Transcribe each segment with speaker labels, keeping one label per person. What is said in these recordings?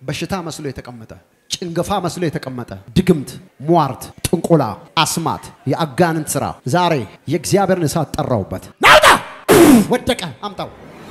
Speaker 1: በሽታ መስሎ የተቀመጠ ጭንገፋ መስሎ የተቀመጠ ድግምት፣ ሟርት፣ ጥንቆላ፣ አስማት፣ የአጋንንት ስራ ዛሬ የእግዚአብሔርን እሳት ጠራውበት። ናውጣ! ወደቀ። አምጣው።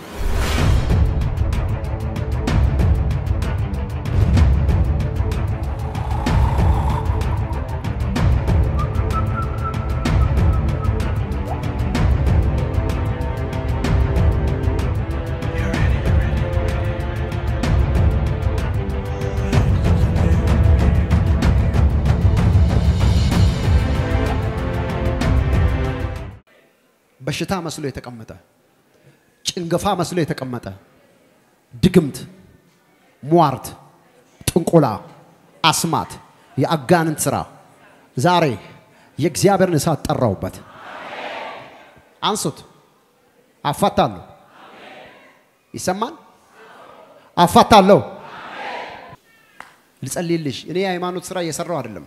Speaker 1: በሽታ መስሎ የተቀመጠ ጭንገፋ መስሎ የተቀመጠ ድግምት፣ ሟርት፣ ጥንቆላ፣ አስማት፣ የአጋንንት ስራ ዛሬ የእግዚአብሔርን እሳት ጠራውበት። አንሱት። አፋታለሁ። ይሰማል። አፋታለሁ። ልጸልይልሽ። እኔ የሃይማኖት ስራ እየሰራው አይደለም።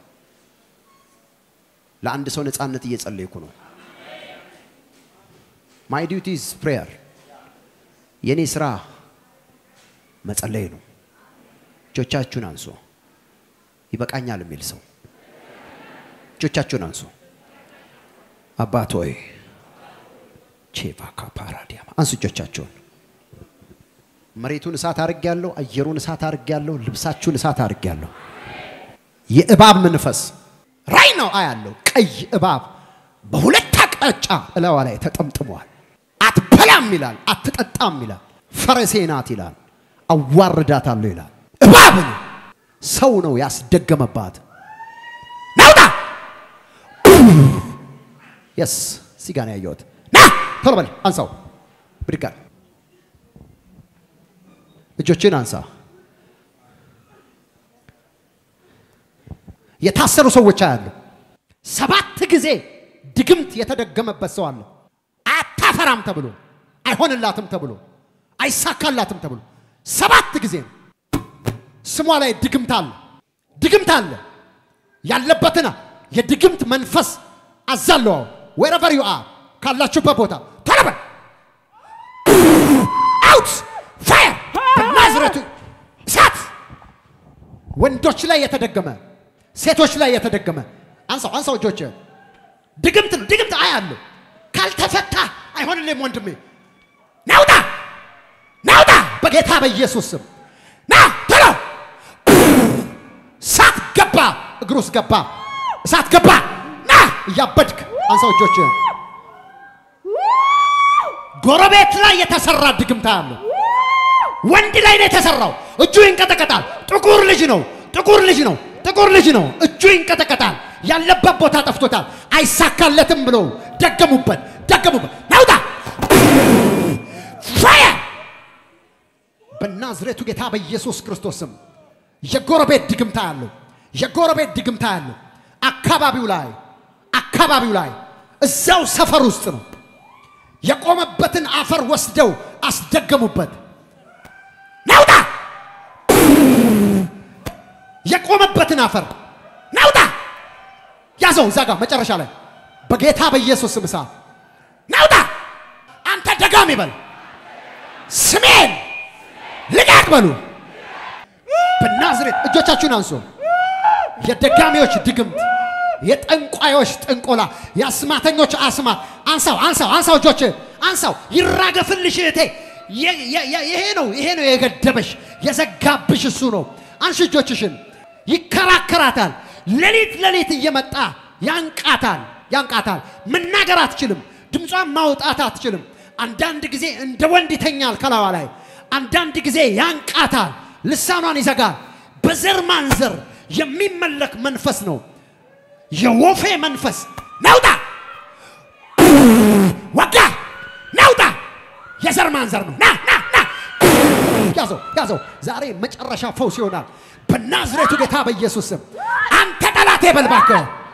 Speaker 1: ለአንድ ሰው ነፃነት እየጸለይኩ ነው። ማይ ዲዩቲ ኢዝ ፕሬየር። የኔ ስራ መጸለይ ነው። እጆቻችሁን አንሱ። ይበቃኛል የሚል ሰው እጆቻችሁን አንሱ። አባት ሆይ ቼቫካ ፓራዲያማ አንሱ እጆቻችሁን። መሬቱን እሳት አድርጌያለሁ። አየሩን እሳት አድርጌያለሁ። ልብሳችሁን እሳት አድርጌያለሁ። የእባብ መንፈስ ራይ ነው አያለሁ። ቀይ እባብ በሁለት አቅጣጫ እላዋ ላይ ተጠምጥሟል። አትበላም ይላል፣ አትጠጣም ይላል፣ ፈረሴ ናት ይላል፣ አዋርዳታለሁ ይላል። እባብ ነው፣ ሰው ነው ያስደገመባት። ናውጣ የስ ሲጋ ነው ያየሁት። ና ቶሎ በል አንሳው፣ ብድግ አድርግ። እጆችን አንሳ። የታሰሩ ሰዎች አያሉ። ሰባት ጊዜ ድግምት የተደገመበት ሰው አለ። አታፈራም ተብሎ አይሆንላትም ተብሎ አይሳካላትም ተብሎ ሰባት ጊዜ ነው። ስሟ ላይ ድግምት አለ፣ ድግምት አለ። ያለበትና የድግምት መንፈስ አዛለው ወረቨር ዩ አር ካላችሁበት ቦታ ቶሎ በል አውት ፋየር በናዝሬቱ እሳት ወንዶች ላይ የተደገመ ሴቶች ላይ የተደገመ አንሳው አንሳው እጆች ድግምት ነው ድግምት አያለሁ ካልተፈታ አይሆንልም ወንድሜ ናውጣ ናውጣ በጌታ በኢየሱስ ስም ና ቶሎ እሳት ገባ እግሩ ውስጥ ገባ እሳት ገባ ና እያበድክ አንሳው እጆች ጎረቤት ላይ የተሰራ ድግምታ አለው ወንድ ላይ ነው የተሰራው እጁ ይንቀጠቀጣል ጥቁር ልጅ ነው ጥቁር ልጅ ነው ጥቁር ልጅ ነው እጁ ይንቀጠቀጣል ያለበት ቦታ ጠፍቶታል አይሳካለትም ብሎ ደገሙበት ደገሙበት ናውጣ ፋየር በናዝሬቱ ጌታ በኢየሱስ ክርስቶስ ስም የጎረቤት ድግምታ ያለው የጎረቤት ድግምታ ያለው አካባቢው ላይ አካባቢው ላይ እዛው ሰፈር ውስጥ ነው የቆመበትን አፈር ወስደው አስደገሙበት ናውጣ የቆመበትን አፈር ናውጣ ያዘው እዛ ጋር መጨረሻ ላይ በጌታ በኢየሱስ ስም እሳት ናውጣ አንተ ደጋሚ በል ስሜን ልቀቅ በሉ በናዝሬት እጆቻችሁን አንሱ የደጋሚዎች ድግምት የጠንቋዮች ጥንቆላ የአስማተኞች አስማት አንሳው አንሳው አንሳው እጆች አንሳው ይራገፍልሽ እህቴ ይሄ ነው ይሄ ነው የገደበሽ የዘጋብሽ እሱ ነው አንሺ እጆችሽን ይከራከራታል ሌሊት ሌሊት እየመጣ ያንቃታል ያንቃታል መናገር አትችልም ድምጿን ማውጣት አትችልም አንዳንድ ጊዜ እንደ ወንድ ይተኛል ከላዋ ላይ አንዳንድ ጊዜ ያንቃታል ልሳኗን ይዘጋል በዘር ማንዘር የሚመለክ መንፈስ ነው የወፌ መንፈስ ናውጣ ወጋ ናውጣ የዘር ማንዘር ነው ና ና ና ያዘው ያዘው ዛሬ መጨረሻ ፈውስ ይሆናል በናዝሬቱ ጌታ በኢየሱስ ስም አንተ ጠላቴ በልባከ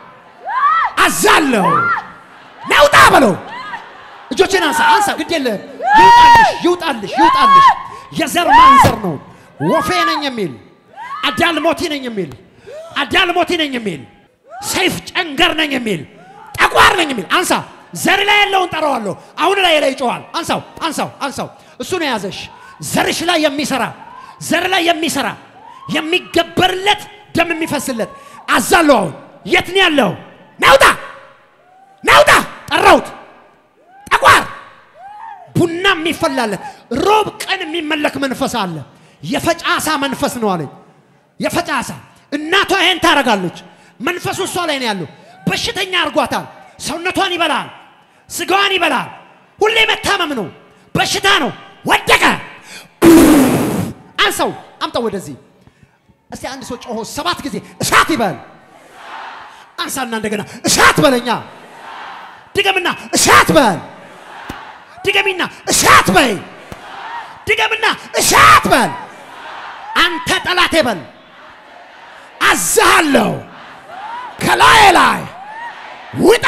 Speaker 1: አዛለሁ ናውጣ በለው እጆችን አንሳ አንሳ ግድ የለህም ይውጣልሽ ይውጣልሽ ይውጣልሽ የዘር ማንዘር ነው ወፌ ነኝ የሚል አዳልሞቲ ነኝ የሚል አዳልሞቲ ነኝ የሚል ሰይፍ ጨንገር ነኝ የሚል ጠቋር ነኝ የሚል አንሳ ዘር ላይ ያለውን ጠራዋለሁ አሁን ላይ ላይ ይጮኋል አንሳው አንሳው አንሳው እሱ ነው የያዘሽ ዘርሽ ላይ የሚሰራ ዘር ላይ የሚሰራ የሚገበርለት ደም የሚፈስለት አዛለሁ። አሁን የት ነው ያለው? ናውጣ ናውጣ! ጠራሁት። ጠቋር ቡና የሚፈላለት ሮብ ቀን የሚመለክ መንፈስ አለ። የፈጫሳ መንፈስ ነው አለኝ። የፈጫሳ እናቷ ይሄን ታደርጋለች። መንፈሱ እሷ ላይ ነው ያለው። በሽተኛ አድርጓታል። ሰውነቷን ይበላል፣ ስጋዋን ይበላል። ሁሌ መታመም ነው፣ በሽታ ነው። ወደቀ። አንሰው፣ አምጣው ወደዚህ። እስቲ አንድ ሰው ጮሆ ሰባት ጊዜ እሳት ይበል። አንሳና እንደገና እሳት በለኛ። ድገምና እሳት በል። ድገሚና እሳት በይ። ድገምና እሳት በል። አንተ ጠላቴ በል። አዝሃለሁ ከላይ ላይ ውጣ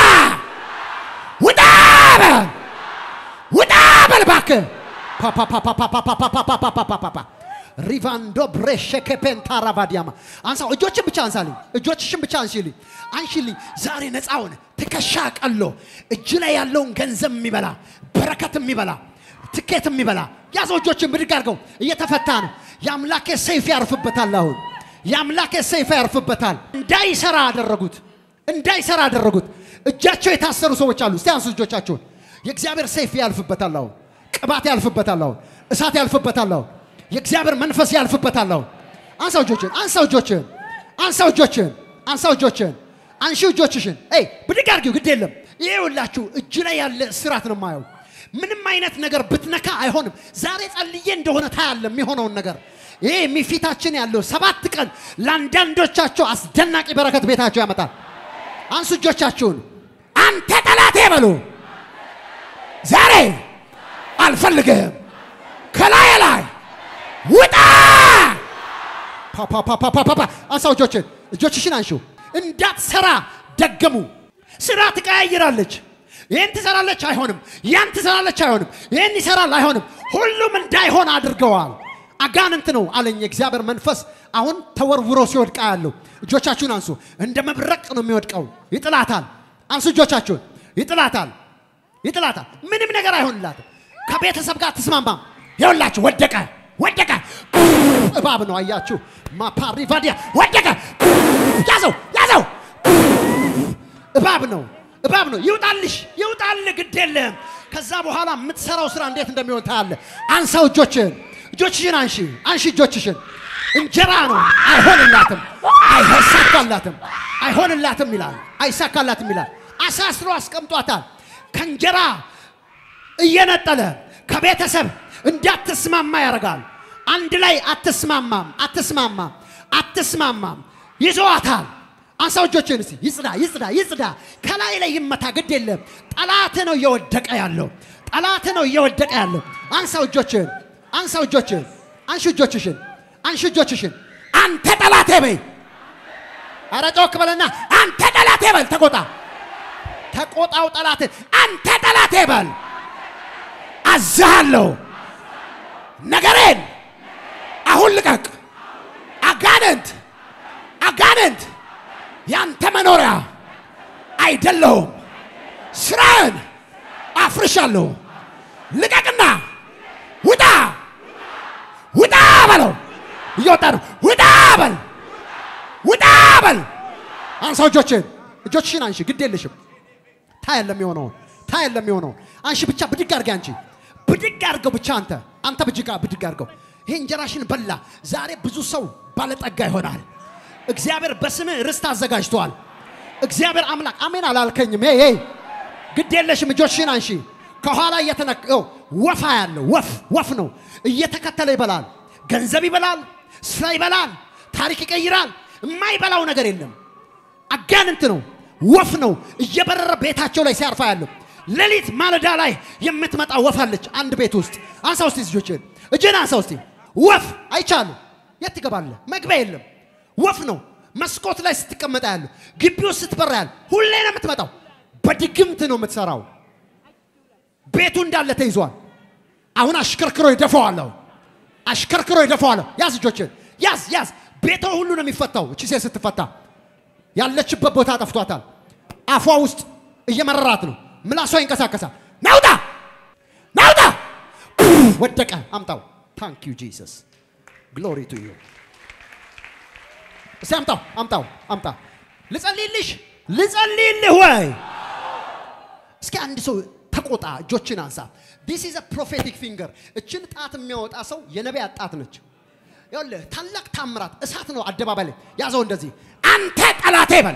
Speaker 1: ውጣ በል ውጣ በል እባክህ ፓፓፓፓፓፓፓፓፓፓፓፓ ሪቫንዶ ብሬሸ ከፔንታ ራቫዲያማ አንሳው። እጆችን ብቻ አንሳልኝ። እጆችሽን ብቻ አንሺልኝ፣ አንሺልኝ። ዛሬ ነፃ ሆነ። ትከሻ ቀሎ እጅ ላይ ያለውን ገንዘብ የሚበላ በረከት የሚበላ ትኬት የሚበላ ያዘው። እጆችን ብድግ አድርገው። እየተፈታ ነው። የአምላኬ ሰይፍ ያርፍበታል። አሁን የአምላኬ ሰይፍ ያርፍበታል። እንዳይሰራ አደረጉት፣ እንዳይሰራ አደረጉት። እጃቸው የታሰሩ ሰዎች አሉ። እስቲ አንሱ እጆቻችሁን። የእግዚአብሔር ሰይፍ ያልፍበታል። አሁን ቅባት ያልፍበታል። አሁን እሳት ያልፍበታል። አሁን የእግዚአብሔር መንፈስ ያልፍበታል። አሁን አንሳው እጆችን፣ አንሳው እጆችን፣ አንሳው እጆችን፣ አንሳው እጆችን፣ አንሺ እጆችሽን። ኤይ ብድግ አድርጊው፣ ግድ የለም። ይሄ ሁላችሁ እጅ ላይ ያለ እስራት ነው የማየው። ምንም አይነት ነገር ብትነካ አይሆንም። ዛሬ ጸልዬ እንደሆነ ታያለ የሚሆነውን ነገር። ይሄ የሚፊታችን ያለው ሰባት ቀን ለአንዳንዶቻቸው አስደናቂ በረከት ቤታቸው ያመጣል። አንሱ እጆቻችሁን። አንተ ጠላቴ በሉ። ዛሬ አልፈልግህም፣ ከላይ ላይ ውጣ። ፓፓፓፓፓፓ አንሳው እጆችን፣ እጆችሽን አንሺው። እንዳትሰራ ደገሙ። ስራ ትቀያይራለች። ይህን ትሰራለች፣ አይሆንም። ያን ትሰራለች፣ አይሆንም። ይህን ይሰራል፣ አይሆንም። ሁሉም እንዳይሆን አድርገዋል። አጋንንት ነው አለኝ የእግዚአብሔር መንፈስ። አሁን ተወርውሮ ሲወድቃ ያለው እጆቻችሁን አንሱ። እንደ መብረቅ ነው የሚወድቀው። ይጥላታል። አንሱ እጆቻችሁን። ይጥላታል፣ ይጥላታል። ምንም ነገር አይሆንላትም። ከቤተሰብ ጋር ትስማማም። ይኸውላችሁ ወደቀ፣ ወደቀ። እባብ ነው አያችሁ። ማፓሪቫዲያ ወደቀ። ያዘው፣ ያዘው። እባብ ነው እባብ ነው። ይውጣልሽ፣ ይውጣልህ፣ ግድ የለም። ከዛ በኋላ የምትሰራው ስራ እንዴት እንደሚሆን ታያለ። አንሳው እጆችን፣ እጆችሽን አንሺ፣ አንሺ እጆችሽን። እንጀራ ነው፣ አይሆንላትም፣ አይሳካላትም፣ አይሆንላትም ይላል፣ አይሳካላትም ይላል። አሳስሮ አስቀምጧታል። ከእንጀራ እየነጠለ ከቤተሰብ እንዳትስማማ ያደርጋል። አንድ ላይ አትስማማም፣ አትስማማም፣ አትስማማም። ይዘዋታል። አንሳው እጆችን እስቲ ይጽዳ ይጽዳ ይጽዳ። ከላይ ላይ ይመታ፣ ግድ የለም። ጠላት ነው እየወደቀ ያለው፣ ጠላት ነው እየወደቀ ያለው። አንሳው እጆችን፣ አንሳው እጆችን፣ አንሺ እጆችሽን፣ አንሺ እጆችሽን። አንተ ጠላቴ በይ። ኧረ ጮክ በልና አንተ ጠላቴ በል። ተቆጣ፣ ተቆጣው ጠላት። አንተ ጠላቴ በል። አዝሃለሁ፣ ነገሬን አሁን ልቀቅ። አጋንንት አጋንንት ያንተ መኖሪያ አይደለሁም። ስራን አፍርሻለሁ። ልቀቅና ውጣ ውጣ በለው። እየወጣ ነው። ውጣ በል ውጣ በል። አንሳው እጆችን እጆችሽን አንሺ። ግድ የለሽም። ታያለ የሚሆነውን ታያለ የሚሆነውን አንሺ። ብቻ ብድግ አድርጌ አንቺ ብድግ አድርገው ብቻ አንተ አንተ ብድግ ብድግ አድርገው። ይሄ እንጀራሽን በላ። ዛሬ ብዙ ሰው ባለጠጋ ይሆናል። እግዚአብሔር በስምህ ርስት አዘጋጅቷል። እግዚአብሔር አምላክ አሜን አላልከኝም? ይ ግድ የለሽም። እጆችሽን አንሺ። ከኋላ እየተነቀው ወፋ ያለው ወፍ ወፍ ነው እየተከተለ ይበላል። ገንዘብ ይበላል፣ ስራ ይበላል፣ ታሪክ ይቀይራል። የማይበላው ነገር የለም። አጋንንት ነው፣ ወፍ ነው እየበረረ ቤታቸው ላይ ሲያርፋ ያለው። ሌሊት ማለዳ ላይ የምትመጣ ወፍ አለች አንድ ቤት ውስጥ። አንሳ ውስጥ ልጆችን እጅን አንሳ ውስጥ ወፍ አይቻሉ። የት ትገባለህ? መግቢያ የለም። ወፍ ነው መስኮት ላይ ስትቀመጣ ያለው ግቢ ውስጥ ስትበራ ያለ ሁሌ ነው የምትመጣው። በድግምት ነው የምትሰራው። ቤቱ እንዳለ ተይዟል። አሁን አሽከርክሮ ይደፋዋለሁ፣ አሽከርክሮ ይደፋዋለሁ። ያዝ እጆችን ያዝ ያዝ። ቤቷ ሁሉ ነው የሚፈታው። እቺ ሴት ስትፈታ ያለችበት ቦታ ጠፍቷታል። አፏ ውስጥ እየመረራት ነው። ምላሷ ይንቀሳቀሳል። ናውጣ ናውጣ! ወደቀ። አምጣው። ታንክ ዩ ጂሰስ ግሎሪ ቱ ዩ እስቲ አምጣው አምጣው አምጣ። ልጸልይልሽ ልጸልይልህ ወይ? እስኪ አንድ ሰው ተቆጣ፣ እጆችን አንሳ። ዲስ ኢዝ ፕሮፌቲክ ፊንገር። እችን ጣት የሚያወጣ ሰው የነቢያት ጣት ነች። ይኸውልህ ታላቅ ታምራት እሳት ነው። አደባባይ ላይ ያዘው እንደዚህ፣ አንተ ጠላቴ በል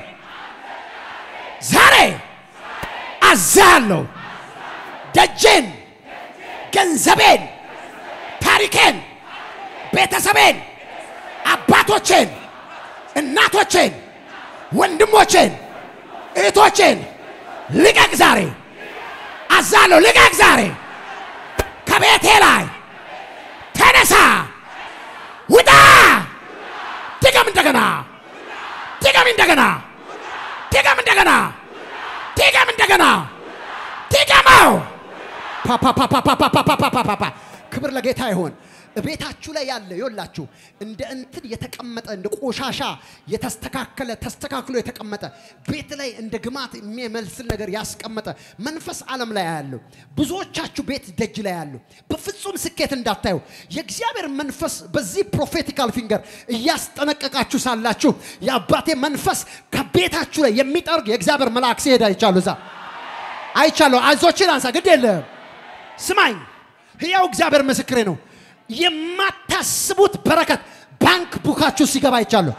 Speaker 1: ዛሬ አዛለሁ ደጄን፣ ገንዘቤን፣ ታሪኬን፣ ቤተሰቤን፣ አባቶቼን፣ እናቶቼን፣ ወንድሞቼን፣ እህቶቼን ልቀቅ ዛሬ አዛለሁ። ልቀቅ ዛሬ ከቤቴ ላይ ተነሳ፣ ውጣ። ድገም እንደገና፣ ድገም እንደገና፣ ድገም እንደገና፣ ድገም እንደገና፣ ድገመው። ፓፓፓፓፓፓፓፓፓፓ ክብር ለጌታ ይሆን። ቤታችሁ ላይ ያለ ይኸውላችሁ እንደ እንትን የተቀመጠ እንደ ቆሻሻ የተስተካከለ ተስተካክሎ የተቀመጠ ቤት ላይ እንደ ግማት የሚመስል ነገር ያስቀመጠ መንፈስ ዓለም ላይ ያለው ብዙዎቻችሁ ቤት ደጅ ላይ ያሉ በፍጹም ስኬት እንዳታዩ የእግዚአብሔር መንፈስ በዚህ ፕሮፌቲካል ፊንገር እያስጠነቀቃችሁ ሳላችሁ የአባቴ መንፈስ ከቤታችሁ ላይ የሚጠርግ የእግዚአብሔር መልአክ ሲሄድ አይቻሉ እዛ አይቻለሁ። አይዞችን አንሳ፣ ግድ የለም ስማኝ። ህያው እግዚአብሔር ምስክሬ ነው። የማታስቡት በረከት ባንክ ቡካችሁ ሲገባ አይቻለሁ።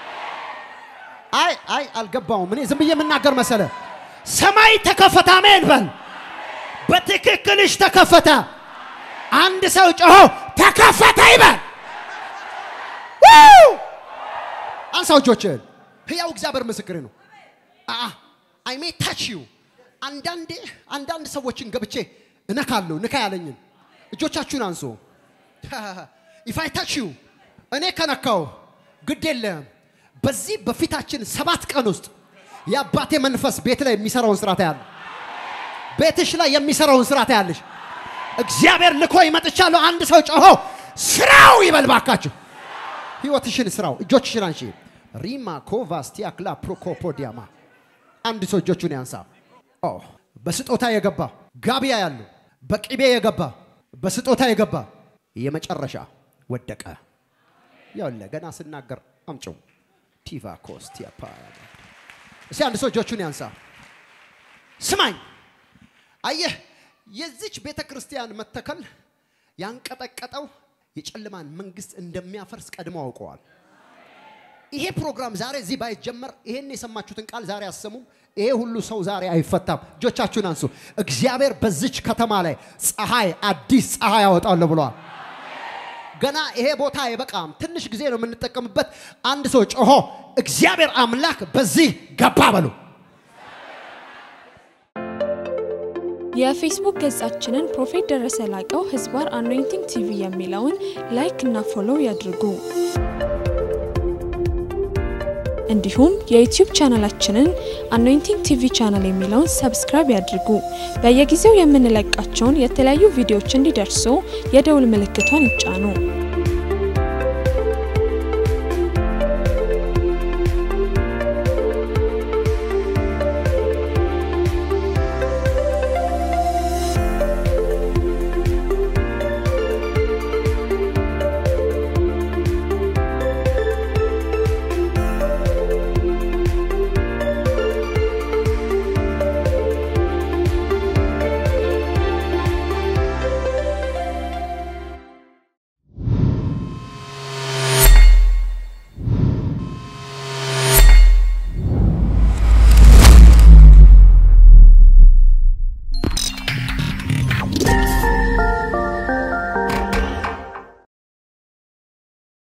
Speaker 1: አይ አይ አልገባውም። እኔ ዝም ብዬ የምናገር መሰለ። ሰማይ ተከፈተ። አሜን በል። በትክክልሽ ተከፈተ። አንድ ሰው ጮሆ ተከፈተ ይበል። አንሳው እጆችህን። ህያው እግዚአብሔር ምስክሬ ነው። አይ ሜ ታች ዩ አንዳንዴ አንዳንድ ሰዎችን ገብቼ እነካለሁ። ንካ ያለኝን እጆቻችሁን አንሱ። ኢፋይ ታች ዩ እኔ ከነካው ግድ የለም። በዚህ በፊታችን ሰባት ቀን ውስጥ የአባቴ መንፈስ ቤት ላይ የሚሰራውን ስራ ታያለህ። ቤትሽ ላይ የሚሰራውን ስራ ታያለሽ። እግዚአብሔር ልኮ ይመጥቻለሁ። አንድ ሰው ጮሆ ስራው ይበል ባካችሁ። ህይወትሽን ስራው። እጆችሽን አንሺ። ሪማ ኮቫስቲያ ክላ ፕሮኮፖዲያማ አንድ ሰው እጆቹን ያንሳ። ኦ በስጦታ የገባ ጋቢያ ያለው በቅቤ የገባ በስጦታ የገባ የመጨረሻ ወደቀ። ያለ ገና ስናገር አምጪው ቲቫ ኮስቲያ ፓ እስቲ አንድ ሰው እጆቹን ያንሳ። ስማኝ፣ አየህ የዚች ቤተ ክርስቲያን መተከል ያንቀጠቀጠው የጨለማን መንግስት እንደሚያፈርስ ቀድሞ አውቀዋል። ይሄ ፕሮግራም ዛሬ እዚህ ባይጀመር ይሄን የሰማችሁትን ቃል ዛሬ አሰሙም። ይሄ ሁሉ ሰው ዛሬ አይፈታም። እጆቻችሁን አንሱ። እግዚአብሔር በዚች ከተማ ላይ ፀሐይ፣ አዲስ ፀሐይ ያወጣል ብለዋል። ገና ይሄ ቦታ አይበቃም። ትንሽ ጊዜ ነው የምንጠቀምበት። አንድ ሰው ጮሆ እግዚአብሔር አምላክ በዚህ ገባ በሉ።
Speaker 2: የፌስቡክ ገጻችንን ፕሮፌት ደረሰ ላቀው ህዝባር አኖይንቲንግ ቲቪ የሚለውን ላይክ እና ፎሎው ያድርጉ። እንዲሁም የዩቲዩብ ቻናላችንን አኖይንቲንግ ቲቪ ቻናል የሚለውን ሰብስክራይብ ያድርጉ። በየጊዜው የምንለቃቸውን የተለያዩ ቪዲዮዎች እንዲደርሱ የደውል ምልክቷን ይጫኑ።